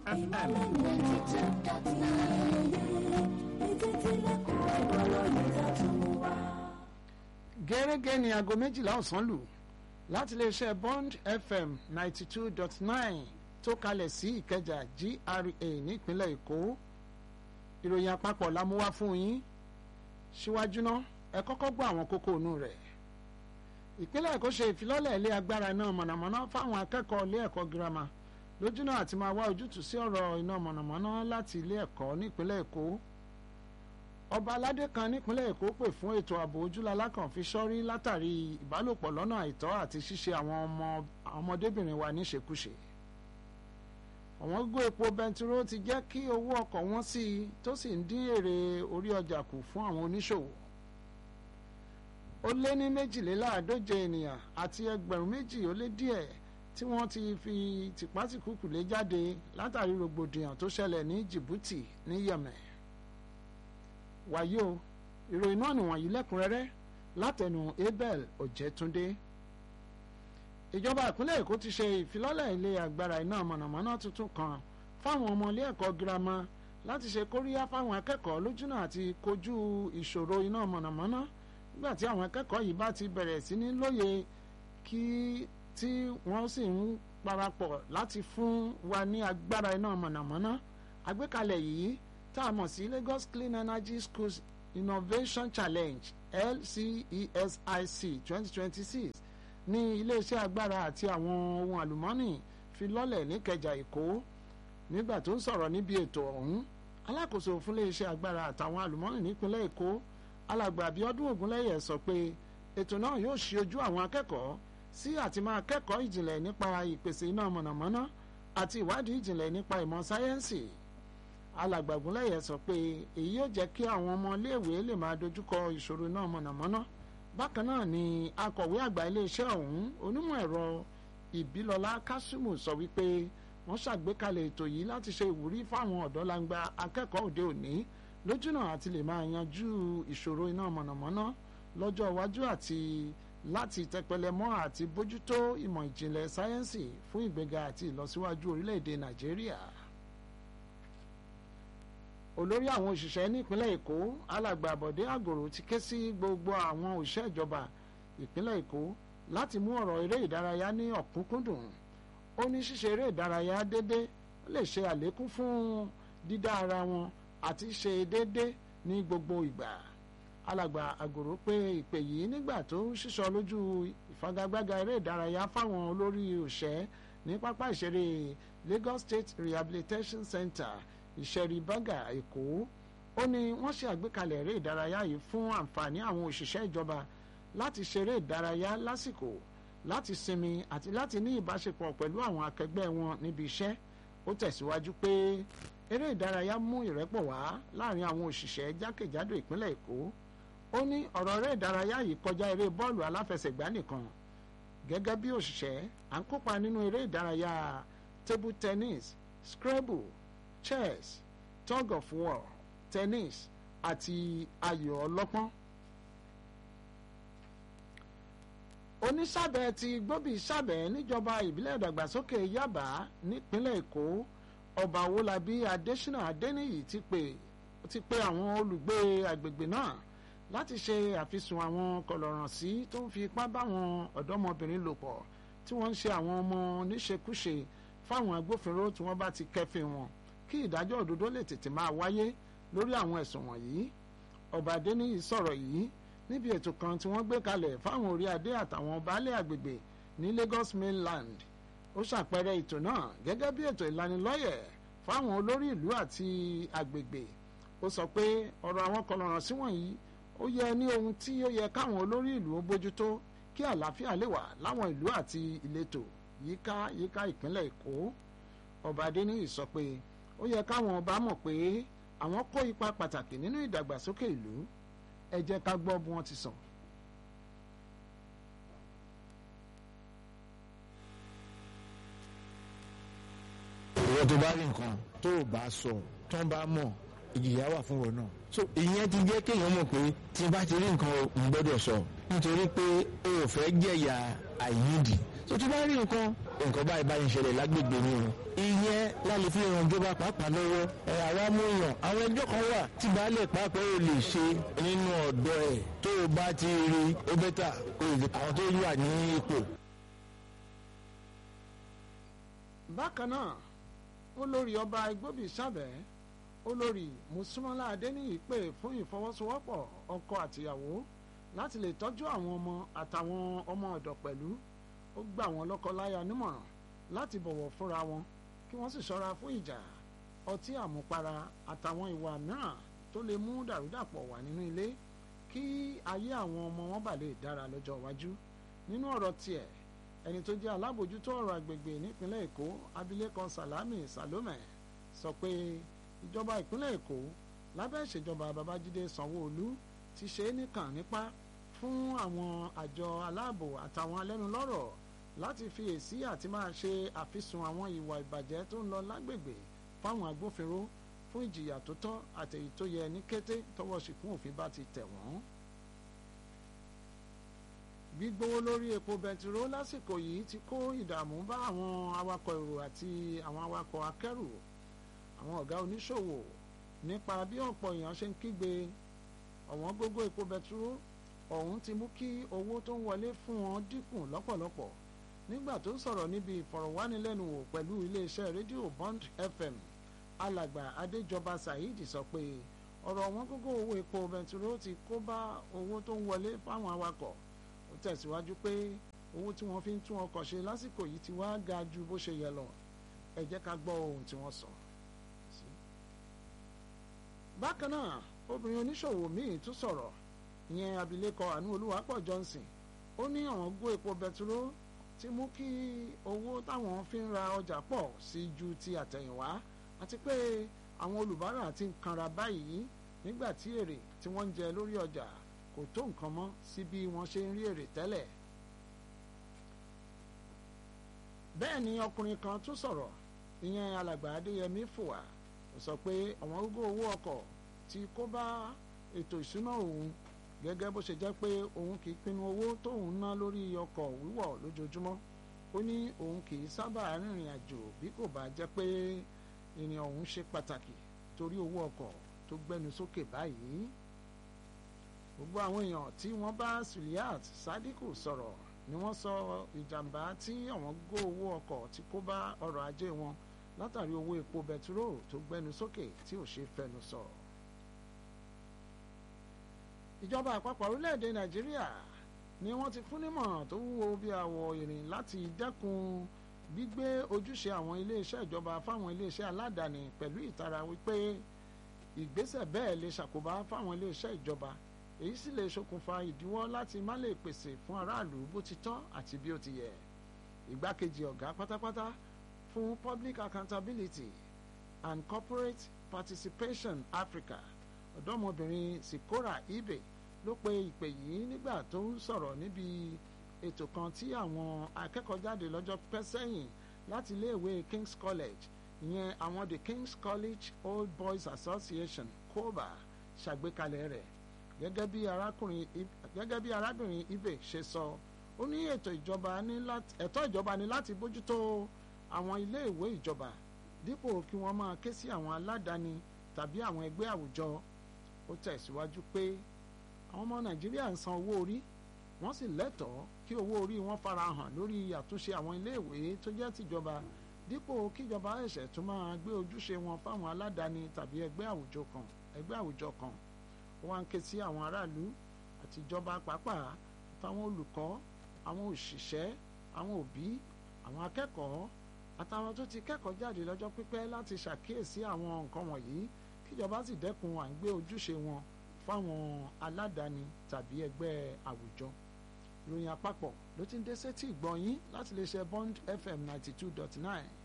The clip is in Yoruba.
fm. gẹ́gẹ́ ní aago méjìlá ọ̀sán lù láti iléeṣẹ́ bond fm ninety two dot nine tó kalẹ̀ sí ìkẹjà gra nípínlẹ̀ èkó ìròyìn àpapọ̀ la mú wá fún yín síwájú náà ẹ kọ́kọ́ gbọ́ àwọn kókó inú rẹ̀ ìpínlẹ̀ èkó ṣe ìfilọ́lẹ̀ ilé agbára iná mọ̀nàmọ́ná fáwọn akẹ́kọ̀ọ́ ilé ẹ̀kọ́ girama lójúnà àti máa wá ojútùú sí ọ̀rọ̀ iná mọ̀nàmọ́ná láti ilé ẹ̀kọ́ nípínlẹ̀ èkó ọba aládé kan nípínlẹ̀ èkó pè fún ètò ààbò ojúlalá kan fi sọ́rí látàrí ìbálòpọ̀ lọ́nà àìtọ́ àti ṣíṣe àwọn ọmọ ọmọdébìnrin wa níṣekúṣe àwọn gógó epo bẹntiró ti jẹ́ kí owó ọkọ̀ wọ́n sí i tó sì ń dín èrè orí ọjà kù fún àwọn oníṣòwò ó lé ní méjìléláàádóje ènìyàn àti ẹgbẹ̀rún méjì ó lé díẹ̀ tí wọ́n ti fi tìpátìkúkù lé jáde látàrí rògbòdìyàn tó ṣẹlẹ̀ ní Djibouti ní Yemen wàyí o ìròyìn náà nìwọ̀nyí lẹ́kùnrẹ́rẹ́ látẹnu Abel Ọ̀jẹ̀túndé ìjọba ìpínlẹ̀ Èkó ti ṣe ìfilọ́lẹ̀ ilé agbára iná mọ̀nàmọ́ná tuntun kan fáwọn ọmọ ilé ẹ̀kọ́ girama láti ṣe kóríyá fáwọn akẹ́kọ̀ọ́ lójúnà àti kojú ìṣòro iná mọ̀nàmọ́ná nígbà tí àwọn akẹ́kọ̀ọ́ yìí bá ti bẹ̀rẹ̀ sí ní lóye kí tí wọ́n sì ń parapọ̀ láti fún wa ní agbára iná mọ̀nàmọ́ná àgbékalẹ̀ yìí tá a mọ̀ sí Lagos Clean Energy Schools Innovation Challenge LCESIC twenty twenty six ní iléeṣẹ́ agbára àti àwọn ohun àlùmọ́ọ́nì fi lọ́lẹ̀ níkẹjà Èkó nígbà tó ń sọ̀rọ̀ níbi ètò ọ̀hún alákòóso fún iléeṣẹ́ agbára àtàwọn àlùmọ́ọ́nì nípínlẹ̀ Èkó alàgbà Abíọ́dún Ògúnlẹ́yẹ sọ pé ètò náà yóò ṣí ojú àwọn akẹ́kọ̀ọ́ sí àti máa kẹ́kọ̀ọ́ ìjìnlẹ̀ nípa ìpèsè iná mọ̀nàmọ́ná àti ìwádìí ìjìnlẹ̀ nípa ìmọ̀ sáyẹ́ǹsì alàgbà Ògúnlẹ́yẹ sọ pé èyí yóò jẹ́ kí àwọn ọmọ iléèwé lè máa dojúkọ ìṣòro iná mọ̀nàmọ́ná bákan náà ni akọ̀wé àgbà iléeṣẹ́ ọ̀hún onímọ̀ ẹ̀rọ ìbílọ́lá kásímù sọ wípé wọ́n ṣàgbékalẹ̀ ètò yìí láti ṣe ìwúrí fáwọn ọ̀dọ́langba akẹ́kọ̀ọ́ òde òní lójúnà àti lè máa yanjú ìṣòro iná mọ̀nàmọ́ná lọ́jọ́ iwájú àti láti tẹpẹlẹ mọ́ àti bójútó ìmọ̀ ìjìnlẹ̀ sáyẹ́ǹsì fún ìgbéga àti ìlọsíwájú orílẹ̀-èdè nàìjíríà olórí àwọn òṣìṣẹ́ nípínlẹ̀ èkó alàgbà àbọ̀dé àgòrò ti ké sí gbogbo àwọn òṣìṣẹ́ ìjọba ìpínlẹ̀ èkó láti mú ọ̀rọ̀ eré ìdárayá ní ọ̀kúnkúndùn ó ní ṣíṣe eré ìdárayá dédé ó lè ṣe àlékún fún dídá ara wọn àti ṣe dédé ní gbogbo ìgbà alàgbà àgòrò pé ìpè yìí nígbà tó ṣíṣọ lójú ìfagagbága eré ìdárayá fáwọn olórí òṣẹ́ ní pápá ìṣeré Lagos State Rehabilitation Center ìṣẹ̀rí bágà èkó ó ní wọ́n ṣe àgbékalẹ̀ eré ìdárayá yìí fún àǹfààní àwọn òṣìṣẹ́ ìjọba láti ṣeré ìdárayá lásìkò láti sinmi àti láti ní ìbáṣepọ̀ pẹ̀lú àwọn akẹgbẹ́ wọn níbi iṣẹ́ ó tẹ̀síwájú pé eré ìdárayá mú ìrẹ́pọ̀ wá láàrin àwọn òṣìṣẹ́ jákèjádò ìpínlẹ̀ èkó ó ní ọ̀rọ̀ eré ìdárayá yìí kọjá eré bọ́ọ̀lù aláfẹsẹ̀gbá nìkan gẹ́gẹ́ bí òṣìṣẹ́ à ń kópa nínú eré ìdárayá table tennis scrabble chess tug of war tennis àti ayò ọlọ́pọ́n. onísàbẹ̀ ti gbóbi sàbẹ̀ níjọba ìbílẹ̀ ìdàgbàsókè Yaba nípínlẹ̀ Èkó ọba Owólabí Adésínà Adéníyì ti pè ti pè àwọn olùgbé agbègbè náà láti ṣe àfisùn àwọn kọlọ̀rọ̀sí tó ń fi ipá báwọn ọ̀dọ́mọbìnrin lò pọ̀ tí wọ́n ń ṣe àwọn ọmọ níṣekúṣe fáwọn agbófinró tí wọ́n bá ti kẹ́fìn wọn kí ìdájọ́ òdodo lè tètè máa wáyé lórí àwọn ẹ̀sùn wọ̀nyí ọba adéníyì sọ̀rọ̀ yìí níbi ètò kan tí wọ́n gbé kalẹ̀ fáwọn orí adé àtàwọn baálẹ̀ àgbègbè ní Lagos mainland ó ṣàpẹẹrẹ ètò náà gẹ́gẹ́ bí ètò ìlanilọ́yẹ̀ fáwọn olórí ìlú àti àgbègbè ó sọ pé ọ̀rọ̀ àwọn kọlọ̀rọ̀sí wọ̀nyí ó yẹ ní ohun tí ó yẹ káwọn olórí ìlú ó bójútó kí àlàáfíà lè wà láwọn ìlú àti ìletò yíká yíká ìpínlẹ̀ Èkó ọba adéníyì sọ pé ó yẹ káwọn ọba mọ̀ pé àwọn kó ipa pàtàkì nínú ìdàgbàsókè ìlú ẹ jẹ́ ká gbọ́ bí wọ́n ti sọ. ìwọ tó bá rí nǹkan tó o bá sọ tó ń bá mọ̀ ìjìyà wà fún wọn náà. so ìyẹn ti jẹ́ kéèyàn mọ̀ pé tí n bá ti rí nǹkan n gbọ́dọ̀ sọ nítorí pé o ò fẹ́ jẹ̀yà àìnídìí so tó bá rí nǹkan nǹkan báyìí báyìí ń ṣẹlẹ̀ lágbègbè mi o ìyẹn láti fi ràn ìjọba pàápàá lọ́wọ́ ẹ̀ àwa mú yàn àwọn ẹjọ́ kan wà tí baálé pàápàá ò lè ṣe nínú ọ̀dọ́ ẹ̀ tó o bá ti rí ó bẹ́tà o lè àwọn tó wà ní ipò. bákan náà olórí ọba igbóbi sábẹ́ olórí mùsùlùmọ́lá adéníyì pè fún ìfọwọ́sowọ́pọ̀ ọkọ àtìyàwó láti lè tọ́jú àwọn ọmọ àtàwọn ọmọ ọ̀dọ̀ pẹ̀lú ó gbà wọ́n lọ́kọ-láya nímọ̀ràn láti bọ̀wọ̀ fúnra wọn kí wọ́n sì ṣọ́ra fún ìjà ọtí àmupara àtàwọn ìwà mìíràn tó lè mú dàrúdàpọ̀ wà nínú ilé kí ayé àwọn ọmọ wọn bà lè dára lọ́jọ́ iwájú nínú ọ̀rọ̀ tiẹ̀ ẹni tó jẹ́ alábòjútó ọ̀rọ̀ agbègbè nípínlẹ̀ èkó abilékọ salami salome sọ pé ìjọba ìpínlẹ̀ èkó lábẹ́ ìṣèjọba babájídé sanwó-olú ti ṣe é nìkan nípa fún àwọn àjọ aláàbò àtàwọn alẹ́nulọ́rọ̀ láti fi èsì àti máa ṣe àfisùn àwọn ìwà ìbàjẹ́ tó ń lọ lágbègbè fáwọn agbófinró fún ìjìyà tó tọ́ àtèyí tó yẹ ní kété tọwọ́ ṣìkún òfin bá ti tẹ̀ wọ́n. gbígbówó lórí epo bẹntiró lásìkò yìí ti kó ìdààmú bá àwọn awakọ̀ èrò àti àwọn awakọ̀ akẹ́rù àwọn ọ̀gá oníṣòwò nípa bí ọ̀pọ̀ èèyàn ṣe ń kígbe ọ̀wọ́n gógó epo bẹntiró ọ̀hún ti mú kí owó tó ń wọlé fún wọn dínkù lọ́pọ̀lọpọ̀ nígbà tó ń sọ̀rọ̀ níbi ìfọ̀rọ̀wánilẹ́nuwò pẹ̀lú iléeṣẹ́ rédíò Bond FM alàgbà adéjọba saheed sọ pé ọ̀rọ̀ wọn gógó owó epo bẹntiró ti kó bá owó tó ń wọlé fáwọn awakọ̀ ó tẹ̀síwájú pé owó tí wọ́n fi ń tún ọkọ̀ ṣe lásìkò yìí ti wá ga ju bó ṣe yẹ lọ ẹ jẹ́ ká gbọ́ ohun tí wọ́n sọ. bákan náà obìnrin oníṣòwò míì tún sọ̀rọ̀ ìyẹn abilékọ àánú olúwapọ̀ johnson ó ní àwọn gbó epo bẹtiró ti mú kí owó táwọn fi ń ra ọjà pọ̀ sí ju ti àtẹ̀yìnwá àti pé àwọn olùbárà ti ń kanra báyìí nígbà tí èrè tí wọ́n ń jẹ lórí ọjà kò tó nǹkan mọ́ sí bí wọ́n ṣe ń rí èrè tẹ́lẹ̀. bẹ́ẹ̀ ni ọkùnrin kan tún sọ̀rọ̀ ìyẹn alàgbà adéyẹmí fòwà ó sọ pé àwọn gógó owó ọkọ̀ ti kó bá ètò ìṣúná òun gẹ́gẹ́ bó ṣe jẹ́ pé òun kì í pinnu owó tóun ná lórí ọkọ̀ wíwọ̀ lójoojúmọ́ ó ní òun kì í sábà rìnrìn àjò bí kò bá jẹ́ pé ìrìn ọ̀hún ṣe pàtàkì torí owó ọkọ̀ tó gbẹnu sókè báyìí gbogbo àwọn èèyàn tí wọ́n bá Suliat Sadiku sọ̀rọ̀ ni wọ́n sọ ìjàmbá tí àwọn gó owó ọkọ̀ tí kó bá ọrọ̀ ajé wọn látàrí owó epo bẹtiró tó gbẹnu sókè tí ò ṣe fẹnu sọ. ìjọba àpapọ̀ orílẹ̀-èdè Nàìjíríà ni wọ́n ti fún nímọ̀ràn tó wúwo bí àwọ̀ ìrìn láti dẹ́kun gbígbé ojúṣe àwọn iléeṣẹ́ ìjọba fáwọn iléeṣẹ́ aládàáni pẹ̀lú ìtara wípé ìgbésẹ̀ bẹ́ẹ̀ lè ṣàkóbá fáwọn iléeṣẹ́ ìjọba èyí sì lè ṣokùnfà ìdíwọ́ láti má lè pèsè fún aráàlú bó ti tọ́ àti bí ó ti yẹ ìgbákejì ọ̀gá pátápátá fún Public Accountability and Corporate Participation Africa ọ̀dọ́mọbìnrin Sikora Ibe ló pe ìpè yìí nígbà tó ń sọ̀rọ̀ níbi ètò kan tí àwọn akẹ́kọ̀ọ́ jáde lọ́jọ́ pẹ́ sẹ́yìn láti iléèwé King's College ìyẹn àwọn the King's College Old Boys Association KOBA ṣàgbékalẹ̀ rẹ̀ gẹ́gẹ́ bí arákùnrin gẹ́gẹ́ bí arábìnrin Ibe ṣe sọ ó ní ètò ìjọba ní láti ẹ̀tọ́ ìjọba ní láti bójútó àwọn iléèwé ìjọba dípò kí wọ́n máa ké sí àwọn aládàáni tàbí àwọn ẹgbẹ́ àwùjọ ó tẹ̀síwájú pé àwọn ọmọ Nàìjíríà ń san owó orí wọ́n sì lẹ́tọ̀ọ́ kí owó orí wọn farahàn lórí àtúnṣe àwọn iléèwé tó jẹ́ tìjọba dípò kíjọba ẹ̀ṣẹ̀ tún máa gbé ojúṣe wọn fáwọn aládàáni tàbí ẹgbẹ́ àwùjọ kan ẹgbẹ́ àwùjọ kan wọ́n ń ké sí àwọn aráàlú àti ìjọba pàápàá àtàwọn olùkọ́ àwọn òṣìṣẹ́ àwọn òbí àwọn akẹ́kọ̀ọ́ àtàwọn tó ti kẹ́kọ̀ọ́ jáde lọ́jọ́ pípẹ́ láti ṣàkíyèsí àwọn nǹkan wọ̀nyí kíjọba sì dẹ́kun à ń gbé ojúṣe wọn fáwọn aládàáni tàbí ẹgbẹ́ àwùjọ ìròyìn àpapọ̀ ló ti ń dé sétí ìgbọ̀nyín láti lè ṣe Bond FM ninety two dot nine